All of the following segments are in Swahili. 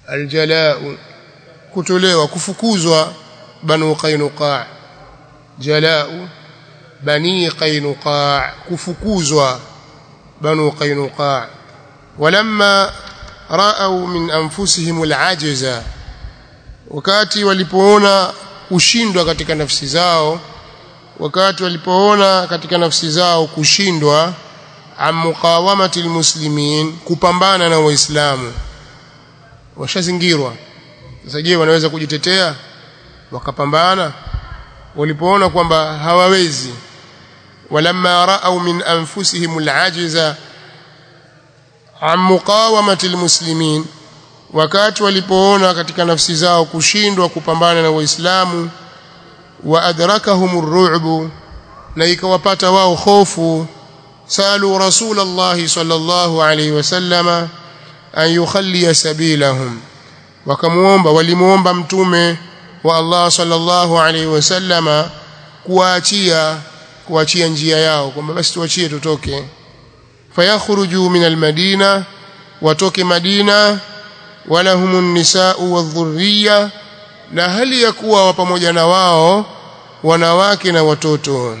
aljalau kutolewa kufukuzwa banu qainuqa jalau bani qainuqa kufukuzwa banu qainuqa walamma ra'au min anfusihim al'ajza wakati walipoona kushindwa katika nafsi zao wakati walipoona katika nafsi zao kushindwa am muqawamati almuslimin kupambana na waislamu washazingirwa sasa je wanaweza kujitetea wakapambana walipoona kwamba hawawezi walamma ra'au min anfusihim al'ajza am muqawamati almuslimin wakati walipoona katika nafsi zao kushindwa kupambana na waislamu wa adrakahum ar-ru'b na ikawapata wao hofu salu rasulullah sallallahu alayhi wasallama an yukhalli sabilahum wakamuomba walimuomba mtume wa Allah sallallahu alayhi wasallama kuachia kuachia njia yao kwamba basi tuachie tutoke fayakhruju min almadina watoke madina walahumun nisa'u wadhurriya na hali ya kuwa pamoja na wao wanawake na watoto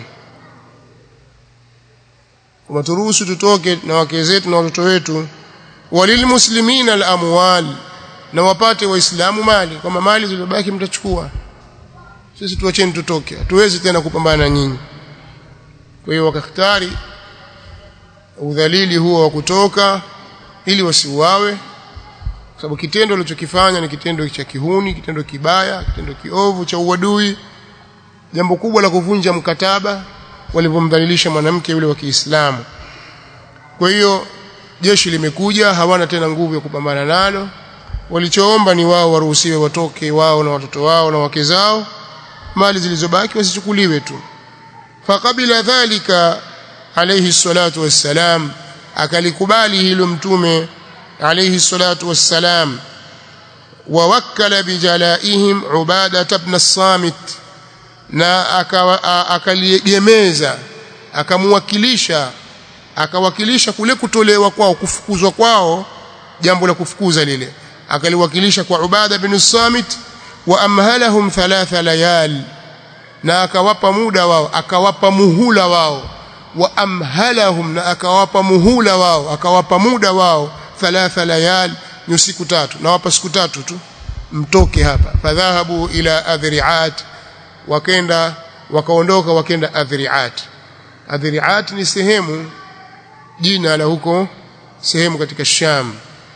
waturuhusu tutoke na wake zetu na watoto wetu walilmuslimina alamwal na wapate waislamu mali kama mali zilizobaki mtachukua sisi tuacheni tutoke hatuwezi tena kupambana na nyinyi kwa hiyo wakakhtari udhalili huo wa kutoka ili wasiuawe kwa sababu kitendo alichokifanya ni kitendo cha kihuni kitendo kibaya kitendo kiovu cha uadui jambo kubwa la kuvunja mkataba walivyomdhalilisha mwanamke yule wa Kiislamu kwa hiyo jeshi limekuja hawana tena nguvu ya kupambana nalo walichoomba ni wao waruhusiwe watoke wao na watoto wao na wake zao mali zilizobaki wasichukuliwe tu faqabila dhalika alayhi salatu wassalam akalikubali hilo mtume alayhi salatu wassalam ووكل بجلائهم عبادة بن الصامت na akaliegemeza akamwakilisha akawakilisha kule kutolewa kwao kufukuzwa kwao jambo la kufukuza lile akaliwakilisha kwa Ubada bin Samit wa amhalahum thalatha layal na akawapa muda wao akawapa muhula wao wa amhalahum na akawapa muhula wao akawapa muda wao thalatha layal ni siku tatu na wapa siku tatu tu mtoke hapa fadhahabu ila adhri'at wakenda wakaondoka wakenda adhri'at adhri'at ni sehemu jina la huko sehemu katika Sham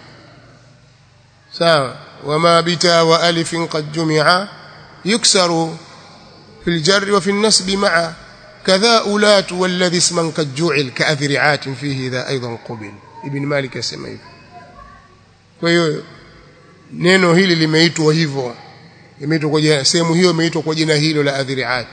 sawa wama bita wa alifin qad jumi'a yuksaru في الجر وفي النسب معا كذا أولات والذي اسما قد جعل كأذرعات فيه ذا أيضا قبل ابن مالك يسمى hivyo kwa hiyo neno hili limeitwa hivyo imeitwa kwa jina sehemu hiyo imeitwa kwa jina hilo la adhriat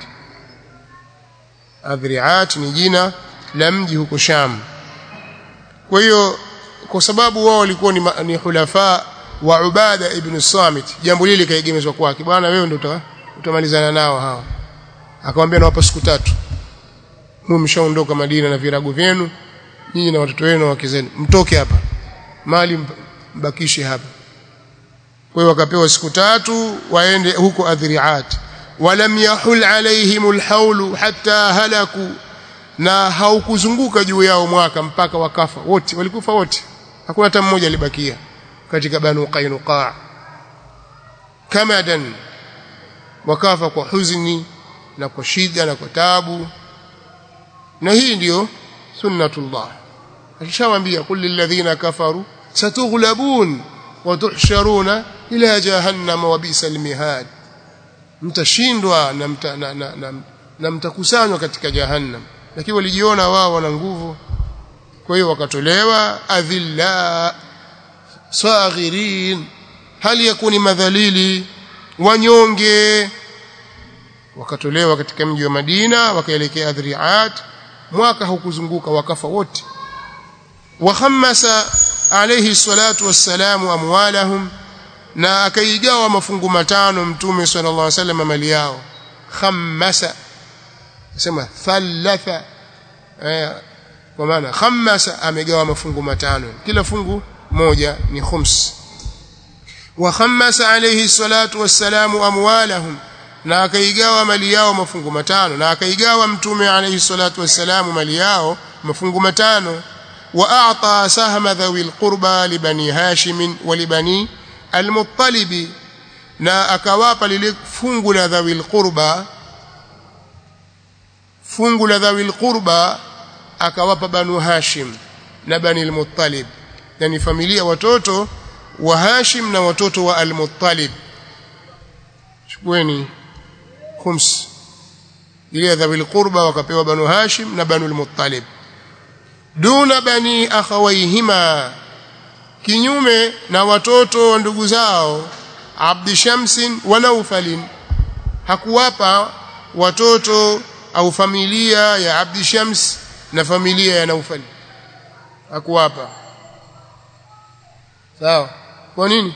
adhriat ni jina la mji huko Sham kwa hiyo kwa sababu wao walikuwa ni, ni hulafa wa Ubada ibn Samit jambo lile kaegemezwa kwake bwana wewe ndio utamalizana nao hawa akamwambia nawapa siku tatu mwe mshaondoka Madina na virago vyenu nyinyi na watoto wenu na wake zenu mtoke hapa mali mbakishe hapa kwa hiyo wakapewa siku tatu waende huko adhriat walam yahul alaihim alhaulu hatta halaku na haukuzunguka juu yao mwaka mpaka wakafa wote walikufa wote hakuna hata mmoja alibakia katika banu qainuqa kamadan wakafa kwa huzuni na kwa shida na kwa tabu na hii ndiyo sunnatullah alishawaambia kul lilladhina kafaru satughlabun wa tuhsharuna ila jahannama wa bisal mihad mtashindwa na, mta, na, na, na, na mtakusanywa katika jahannam lakini walijiona wao wana nguvu kwa hiyo wakatolewa adhilla saghirin hali yakuni madhalili wanyonge wakatolewa katika mji wa Madina wakaelekea Adriat mwaka hukuzunguka wakafa wote wahammasa alayhi salatu wassalamu amwalahum na akaigawa mafungu matano mtume sallallahu alaihi wasallam mali yao khammasa sema thalatha eh, kwa maana khammasa amegawa mafungu matano kila fungu moja ni khums wa khammasa alayhi salatu wassalamu amwalahum na akaigawa mali yao mafungu matano na akaigawa mtume alayhi salatu wassalamu mali yao mafungu matano wa a'ta sahma dhawi alqurba li bani hashim wa li bani almuttalib na akawapa lile fungu la dhawi alqurba fungu la dhawi alqurba akawapa banu hashim na bani almuttalib yani familia watoto wa hashim na watoto wa almuttalib chukueni khums ile dhawi alqurba wakapewa banu hashim na banu almuttalib duna bani akhawayhima kinyume na watoto wa ndugu zao abdi shamsin wa naufalin hakuwapa watoto au familia ya abdi shams na familia ya naufal hakuwapa sawa kwa nini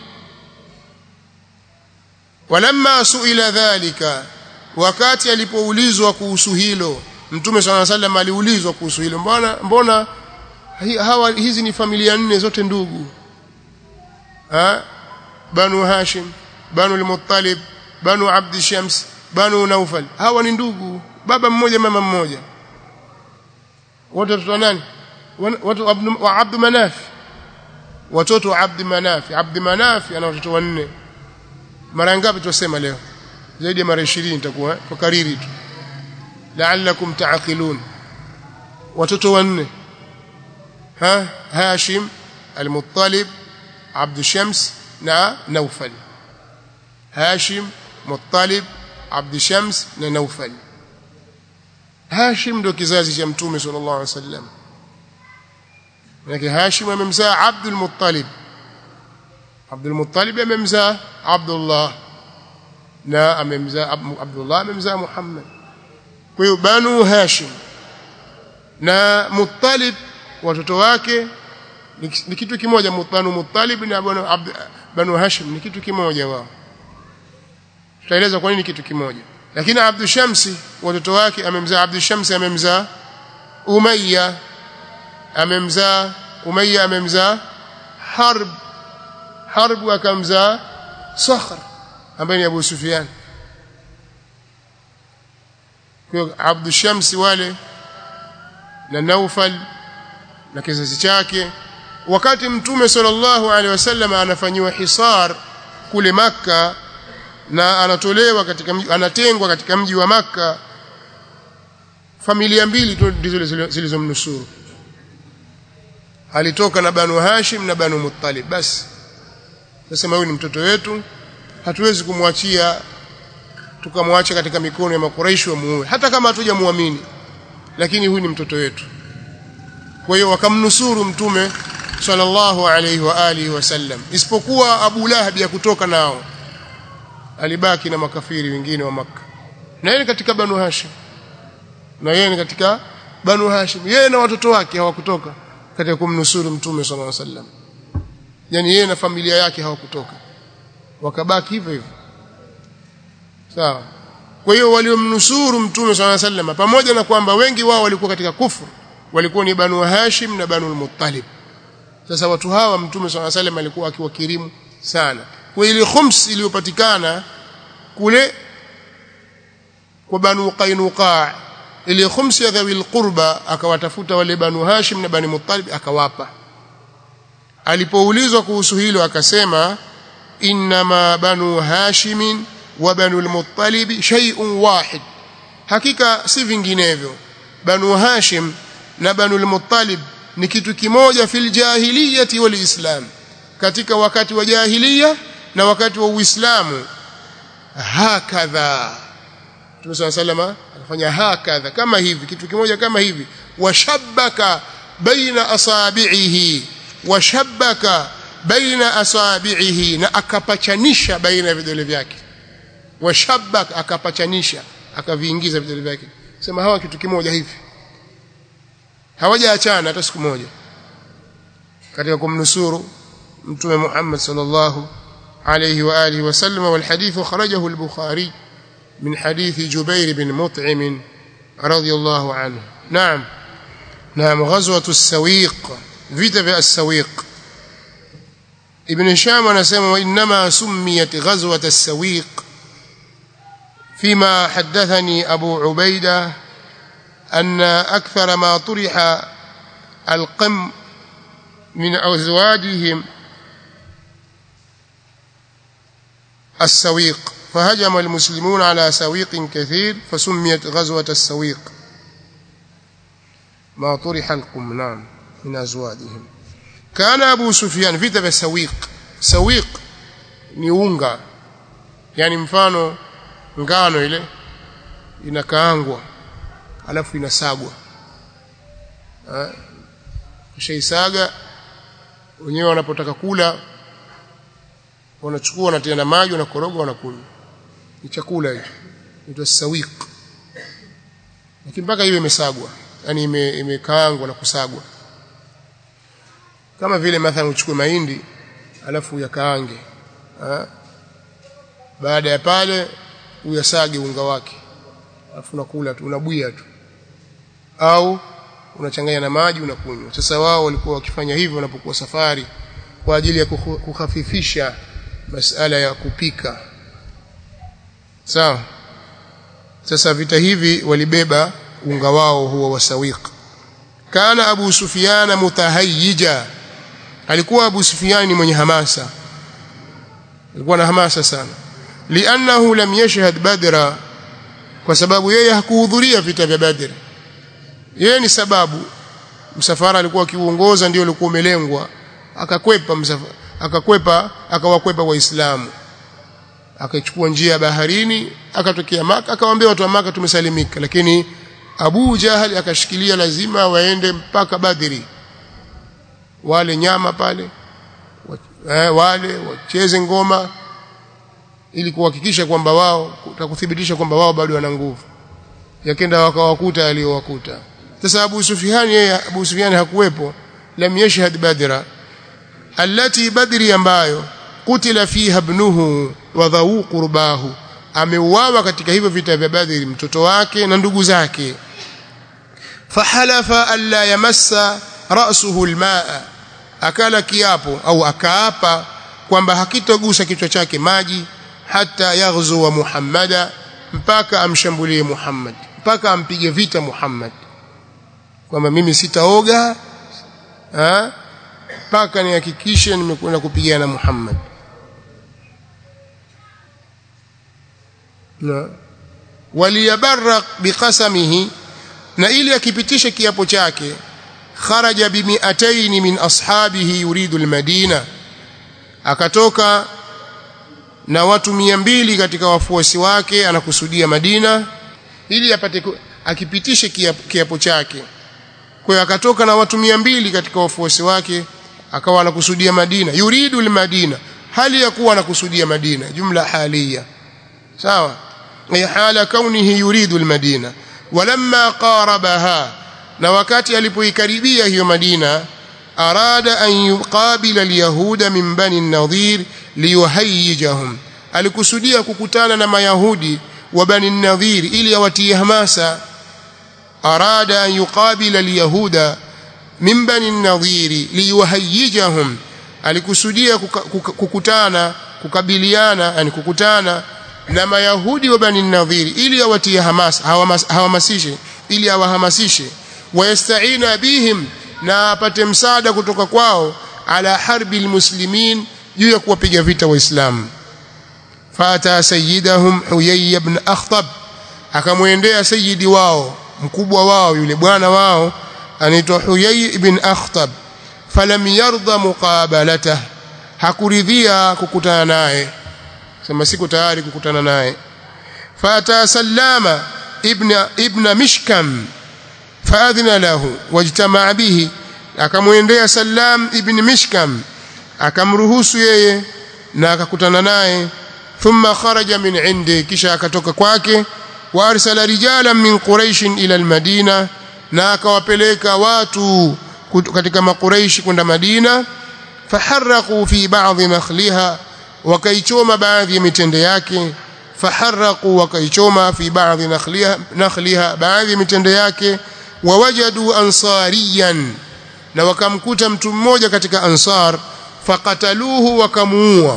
walamma suila dhalika wakati alipoulizwa kuhusu hilo mtume swalla sallam aliulizwa kuhusu hilo mbona mbona hawa hizi ni familia nne zote ndugu ha banu hashim banu al-muttalib banu abd shams banu naufal hawa ni ndugu baba mmoja mama mmoja wote watoto nani watu wa abd manaf watoto wa abd manaf abd manaf ana watoto wanne mara ngapi tusema leo zaidi ya mara 20 itakuwa kwa kariri tu la'allakum ta'qilun watoto wanne ha hashim al-muttalib abd shams na naufal hashim muttalib abd shams na naufal hashim ndo kizazi cha mtume sallallahu alaihi wasallam lakini hashim amemzaa abd al-muttalib abd al-muttalib amemzaa abdullah na amemzaa abdullah amemzaa muhammad kwa hiyo banu hashim na muttalib watoto wake ni kitu kimoja banu muttalib na banu banu hashim ni kitu kimoja wao tutaeleza kwa nini kitu kimoja lakini abdu shamsi watoto wake amemzaa abdu shamsi amemzaa umayya amemzaa umayya amemzaa harb harb akamzaa sakhr ambaye ni abu sufyan kwa abdu shamsi wale na naufal na kizazi chake wakati mtume sallallahu alaihi wasallam anafanyiwa hisar kule maka na anatolewa katika mji, anatengwa katika mji wa maka familia mbili tu ndizo zilizomnusuru alitoka na banu hashim na banu muttalib basi sasa huyu ni mtoto wetu hatuwezi kumwachia tukamwacha katika mikono ya makuraishi wamuue hata kama hatujamuamini lakini huyu ni mtoto wetu kwa hiyo wakamnusuru mtume sallallahu alayhi wa alihi wasallam isipokuwa Abu Lahab ya kutoka nao alibaki na makafiri wengine wa maka na yeye katika Banu Hashim na yeye ni katika Banu Hashim yeye na watoto wake hawakutoka katika kumnusuru mtume sallallahu alayhi wasallam yani yeye na familia yake hawakutoka wakabaki hivyo hivyo sawa kwa hiyo waliomnusuru mtume sallallahu alayhi wasallam pamoja na kwamba wengi wao walikuwa katika kufuru walikuwa ni Banu Hashim na Banu al-Muttalib sasa watu hawa mtume swalla salam alikuwa akiwakirimu sana kwa ile khums iliyopatikana kule kwa banu qainuqa ile khums ya dhawil qurba akawatafuta wale banu hashim na bani muttalib akawapa alipoulizwa kuhusu hilo akasema inma banu hashim wa banu al-muttalib shay'un wahid hakika si vinginevyo banu hashim na banu al-muttalib ni kitu kimoja fil jahiliyati wal islam katika wakati wa jahiliya na wakati wa uislamu hakadha Mtume صلى الله عليه anafanya hakadha kama hivi kitu kimoja kama hivi washabbaka baina asabi'ihi washabbaka baina asabi'ihi na akapachanisha baina ya vidole vyake washabbaka akapachanisha akaviingiza vidole vyake sema hawa kitu kimoja hivi hawajaachana hata siku moja katika kumnusuru mtume Muhammad sallallahu alayhi wa alihi wasallam wal hadith kharajahu al-Bukhari min hadith Jubair bin Mut'im radiyallahu anhu naam naam ghazwatu as-Sawiq vita vya as-Sawiq ibn hisham anasema wa inma summiyat ghazwat as-sawiq فيما حدثني أبو عبيدة أن أكثر ما طرح القم من أزواجهم السويق فهجم المسلمون على سويق كثير فسميت غزوة السويق ما طرح القم نعم من أزواجهم كان أبو سفيان vita vya sawiq sawiq ni unga yani mfano ngano ile inakaangwa alafu inasagwa kishaisaga wenyewe wanapotaka kula wanachukua wanatia na maji wanakoroga wanakunywa ni chakula hicho inaitwa sawiq lakini mpaka iwe imesagwa yani imekaangwa na kusagwa kama vile mathalan uchukue mahindi alafu uyakaange baada ya pale uyasage unga wake alafu unakula tu unabwia tu au unachanganya na maji unakunywa sasa wao walikuwa wakifanya hivyo wanapokuwa safari kwa ajili ya kukhafifisha masala ya kupika sawa sasa vita hivi walibeba unga wao huwa wasawiq kana abu sufyan mutahayyija alikuwa abu sufyan ni mwenye hamasa alikuwa na hamasa sana li'annahu lam yashhad badra kwa sababu yeye hakuhudhuria vita vya badr yeye ni sababu msafara alikuwa akiuongoza ndio ulikuwa umelengwa akakwepa msafara akakwepa akawakwepa waislamu akachukua njia ya baharini akatokea maka akawaambia watu wa maka tumesalimika lakini Abu Jahal akashikilia lazima waende mpaka Badri wale nyama pale wale wacheze ngoma ili kuhakikisha kwamba wao kuthibitisha kwamba wao bado wana nguvu yakenda wakawakuta aliyowakuta sasa Abu Sufyan yeye Abu Sufyan hakuwepo lam yashhad badra allati badri ambayo kutila fiha ibnuhu wa dhawu qurbahu ameuawa katika hivyo vita vya badri mtoto wake na ndugu zake fahalafa alla yamassa ra'suhu almaa akala kiapo au akaapa kwamba hakitogusa kichwa chake maji hata yaghzu wa Muhammada mpaka amshambulie Muhammad mpaka ampige vita Muhammad kwamba mimi sitaoga mpaka nihakikishe nimekwenda kupigana Muhammad na waliyabarrak biqasamihi na ili akipitisha kiapo chake kharaja bi mi'atayn min ashabihi yuridu almadina akatoka na watu mia mbili katika wafuasi wake anakusudia Madina ili apate akipitishe kiapo chake kwa hiyo akatoka na watu mia mbili katika wafuasi wake akawa anakusudia Madina yuridu almadina hali ya kuwa anakusudia Madina jumla halia sawa ay hala kaunihi yuridu almadina walamma qarabaha na wakati alipoikaribia hiyo Madina arada an yuqabila alyahuda min bani an-nadhir liyuhayyijahum alikusudia kukutana na mayahudi wa bani an-nadhir ili awatie hamasa arada an yuqabila alyahuda min bani an-nadhir liyuhayyijahum alikusudia kukutana kukabiliana yani kukutana na mayahudi wa bani an-nadhir ili awatie hamasa hawamasishe ili awahamasishe wayastaina bihim na apate msaada kutoka kwao ala harbi almuslimin juu ya kuwapiga vita waislamu fata sayyidahum huyay ibn akhtab akamwendea sayyidi wao mkubwa wao yule bwana wao anaitwa huyay ibn akhtab falam yarda muqabalatah hakuridhia kukutana naye sema siku tayari kukutana naye fata sallama ibn ibn mishkam faadhina lahu wajtamaa bihi akamwendea Salam ibn Mishkam akamruhusu yeye na akakutana naye thumma kharaja min indi kisha akatoka kwake wa arsala rijalan min quraish ila almadina na akawapeleka watu katika makuraishi kwenda Madina faharraqu fi ba'dhi nakhliha wakaichoma baadhi ya mitende yake faharraqu wakaichoma fi ba'dhi nakhliha nakhliha baadhi ya mitende yake wawajadu ansariyan na wakamkuta mtu mmoja katika ansar faqataluhu wakamuua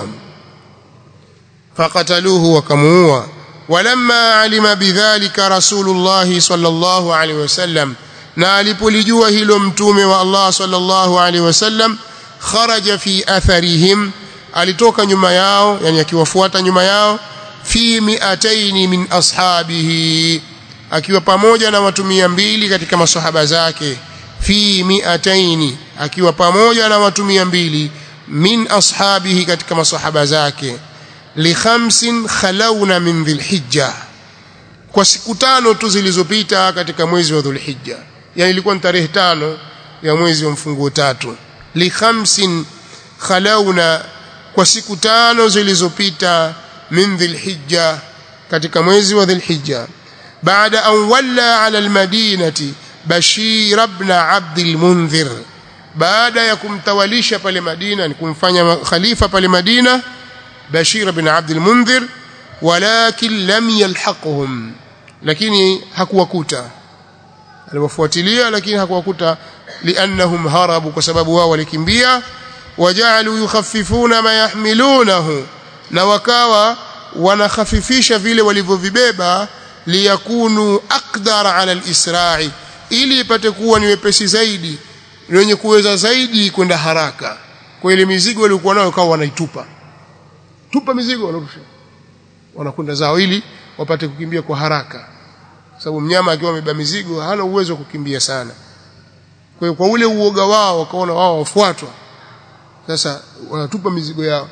faqataluhu wakamuua walamma alima bidhalika rasulullah sallallahu alaihi wasallam na alipolijua hilo mtume wa Allah sallallahu alaihi wasallam kharaja fi atharihim alitoka nyuma yao yani akiwafuata nyuma yao fi mi'ataini min ashabihi akiwa pamoja na watu mbili katika masahaba zake fi mi'ataini akiwa pamoja na watu mbili min ashabihi katika masahaba zake li khamsin khalawna min dhilhijja kwa siku tano tu zilizopita katika mwezi wa dhulhijja yani ilikuwa ni tarehe tano ya mwezi wa mfunguo tatu li khamsin khalawna kwa siku tano zilizopita min dhilhijja katika mwezi wa dhilhijja baada an walla ala almadinati bashir ibn abd almunzir baada ya kumtawalisha pale Madina ni kumfanya khalifa pale Madina Bashir ibn Abd al-Mundhir walakin lam yalhaquhum lakini hakuwakuta aliwafuatilia lakini hakuwakuta liannahum harabu kwa sababu wao walikimbia wajalu yukhaffifuna ma yahmilunahu na wakawa wanakhafifisha vile walivyovibeba liyakunu aqdara ala al-isra'i ili ipate kuwa ni wepesi zaidi wenye kuweza zaidi kwenda haraka kwa ile mizigo waliokuwa nayo kwa wanaitupa tupa mizigo wanarusha wanakwenda zao ili wapate kukimbia kwa haraka sababu mnyama akiwa amebeba mizigo hana uwezo wa kukimbia sana kwa hiyo kwa ule uoga wao wakaona wao wafuatwa sasa wanatupa mizigo yao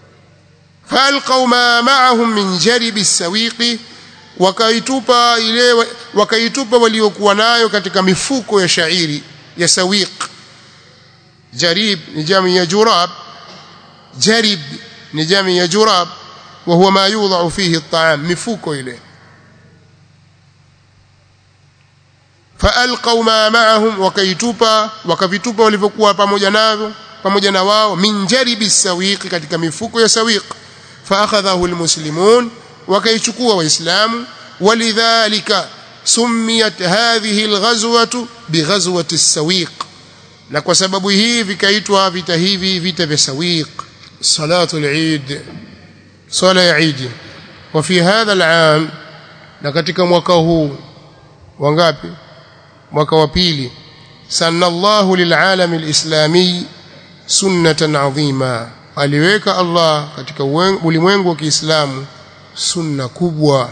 falqaw ma ma'ahum min jaribi sawiqi wakaitupa ile wakaitupa waliokuwa nayo katika mifuko ya shairi ya sawiq jarib ni jami ya jurab jarib ni jami ya jurab wa huwa ma yudha'u fihi at-ta'am mifuko ile faalqaw ma ma'ahum wakaitupa wakavitupa walivyokuwa pamoja navyo pamoja na wao min jaribi sawiq katika mifuko ya sawiq faakhadhahu almuslimun wakaichukua waislamu walidhalika سميت هذه الغزوة بغزوة السويق na kwa sababu hii vikaitwa vita hivi vita vya sawiq salatu al-eid sala ya eid wa fi hadha al-aam na katika mwaka huu wangapi mwaka wa pili sanna Allah lil'alam al-islami sunnatan adhima aliweka Allah katika ulimwengu wa Kiislamu sunna kubwa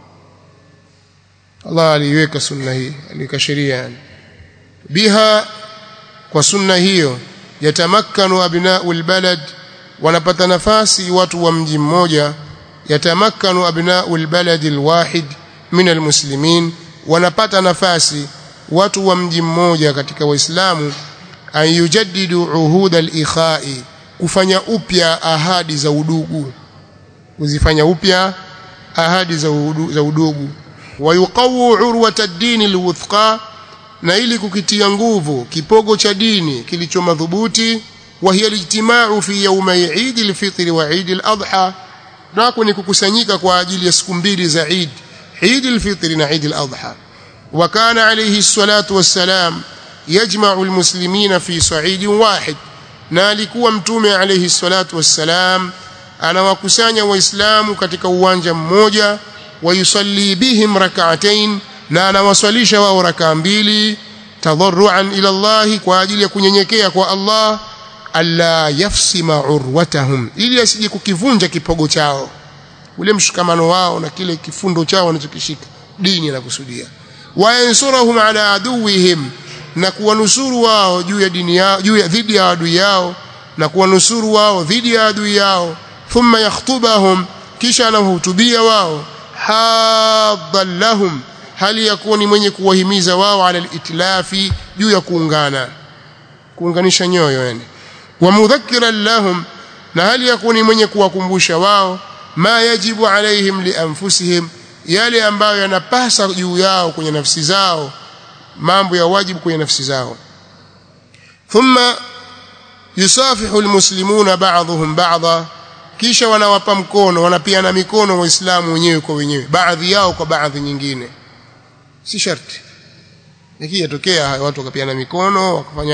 Allah aliweka sunna hii aliweka sheria yani biha kwa sunna hiyo yatamakkanu abna'u albalad wanapata nafasi watu wa mji mmoja yatamakkanu abna'u albalad alwahid min almuslimin wanapata nafasi watu wa mji mmoja katika waislamu an yujaddidu uhud alikhai kufanya upya ahadi za udugu kuzifanya upya ahadi za udugu, za udugu wayuqawu urwata ad-din al-wuthqa na ili kukitia nguvu kipogo cha dini kilicho madhubuti wa hiya al-ijtima'u fi yawmay Eid al-Fitr wa Eid al-Adha nako ni kukusanyika kwa ajili ya siku mbili za Eid Eid al-Fitr na Eid al-Adha wa kana alayhi salatu wassalam yajma'u al-muslimina fi sa'id wahid na alikuwa mtume alayhi salatu wassalam anawakusanya waislamu katika uwanja mmoja ويصلي بهم ركعتين na anawaswalisha wao rakaa mbili tadarruan ila Allah kwa ajili ya kunyenyekea kwa Allah alla yafsima urwatahum ili asije kukivunja kipogo chao ule mshikamano wao na kile kifundo chao wanachokishika dini anakusudia wayansurahum ala aduwihim na kuwanusuru wao juu ya dini yao juu ya dhidi ya adui yao na kuwanusuru wao dhidi ya adui yao thumma yakhtubahum kisha anahutubia wao hadhan lahum hali ya kuwa ni mwenye kuwahimiza wao ala litlafi juu ya kuungana kuunganisha nyoyo yani wa mudhakkiran lahum na hali ya kuwa ni mwenye kuwakumbusha wao ma yajibu alaihim lianfusihim yale ambayo yanapasa juu yao kwenye nafsi zao mambo ya wajibu kwenye nafsi zao thumma yusafihu almuslimuna ba'dhum ba'dha kisha wanawapa mkono wanapiana mikono waislamu wenyewe kwa wenyewe baadhi yao kwa baadhi nyingine si sharti lakini yatokea watu wakapiana mikono wakafanya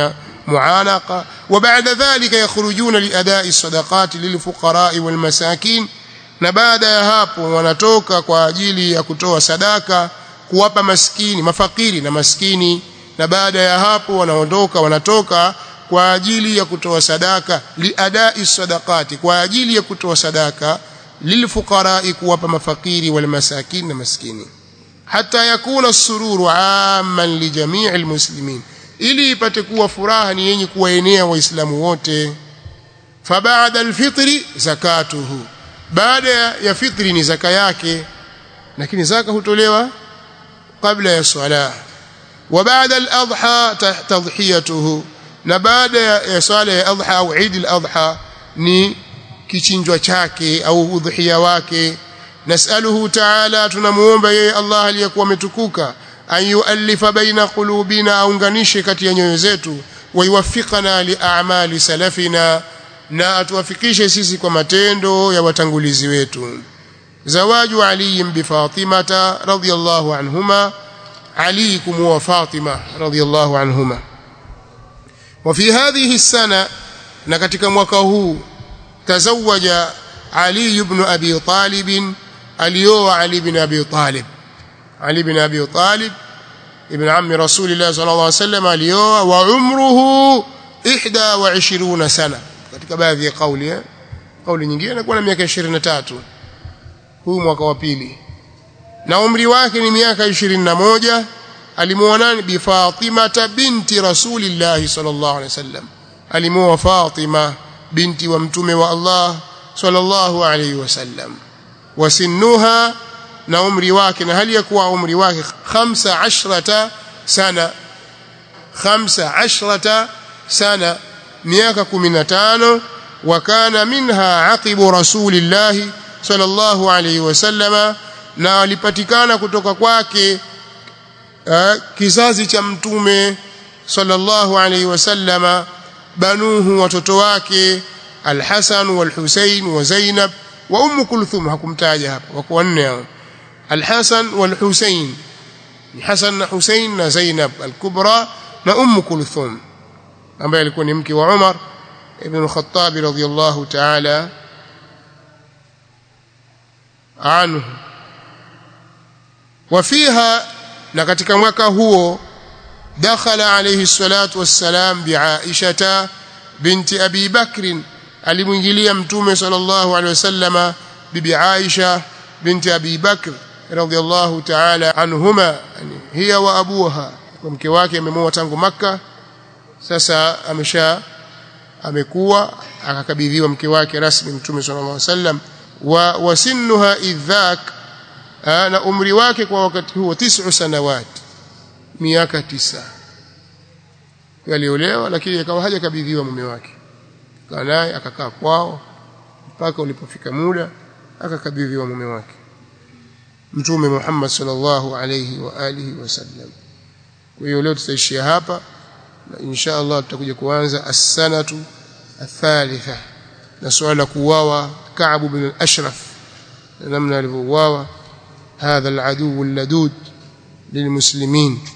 معانقة وبعد ذلك يخرجون لأداء الصدقات للفقراء والمساكين na baada ya hapo wanatoka kwa ajili ya kutoa sadaka kuwapa maskini mafakiri na maskini na baada ya hapo wanaondoka wanatoka kwa ajili ya kutoa sadaka liadai sadaqati kwa ajili ya kutoa sadaka lilfuqarai kuwapa mafakiri wal masakin na maskini hata yakuna sururu amman li jamii almuslimin ili ipate kuwa furaha ni yenye kuwaenea waislamu wote fabaada alfitri zakatuhu baada ya fitri ni zaka yake lakini zaka hutolewa kabla ya swala wa baada al-adha tadhhiyatuhu na baada ya swala ya adha au Eid al-adha ni kichinjwa chake au udhiya wake nasaluhu ta'ala tunamuomba yeye Allah aliyekuwa ametukuka an yuallifa baina qulubina aunganishe kati ya nyoyo zetu wa yuwaffiqana li a'mali salafina na atuwafikishe sisi kwa matendo ya watangulizi wetu zawaju ali bi fatimata radhiyallahu anhuma ali kumwa fatima radhiyallahu anhuma وفي هذه السنة na katika mwaka huu tazawaja Ali ibn Abi Talib alioa Ali ibn Abi Talib Ali ibn Abi Talib ibn ammi Rasulillah sallallahu alaihi wasallam alioa wa umruhu 21 sana katika baadhi ya kauli eh kauli nyingine anakuwa na miaka 23 huu mwaka wa pili na umri wake ni miaka 21 alimuoa bi Fatima binti Rasulillah sallallahu alaihi wasallam alimuoa Fatima binti wa mtume wa Allah sallallahu alaihi wasallam wasinnuha na umri wake na hali ya kuwa umri wake 15 sana 15 sana miaka 15 wakana minha aqibu rasulillah sallallahu alaihi wasallama na alipatikana kutoka kwake kizazi cha mtume sallallahu alaihi wasallama banuhu watoto wake Al-Hasan wal-Husayn wa Zainab wa Umm Kulthum hakumtaja hapa wako wanne hao Al-Hasan wal-Husayn ni Hasan na Husayn na Zainab al-Kubra na Umm Kulthum ambaye alikuwa ni mke wa Umar ibn al-Khattab radhiyallahu ta'ala anhu وفيها na katika mwaka huo dakhala alayhi salatu wassalam bi Aisha binti Abi Bakr alimuingilia mtume sallallahu alayhi wasallama bibi Aisha binti Abi Bakr radhiyallahu ta'ala anhuma yani hiya wa abuha kwa mke wake amemoa tangu maka sasa amesha amekuwa akakabidhiwa mke wake rasmi mtume sallallahu alayhi wasallam wa wasinnuha idhak na umri wake kwa wakati huo tisa sanawat miaka tisa aliolewa lakini akawa hajakabidhiwa mume wake kaa naye akakaa kwao mpaka ulipofika muda akakabidhiwa mume wake mtume Muhammad sallallahu alayhi wa alihi wasallam kwa hiyo leo tutaishia hapa na insha Allah tutakuja kuanza as-sanatu athalitha na swala kuuawa Ka'b bin al-Ashraf namna alivyouawa هذا العدو اللدود للمسلمين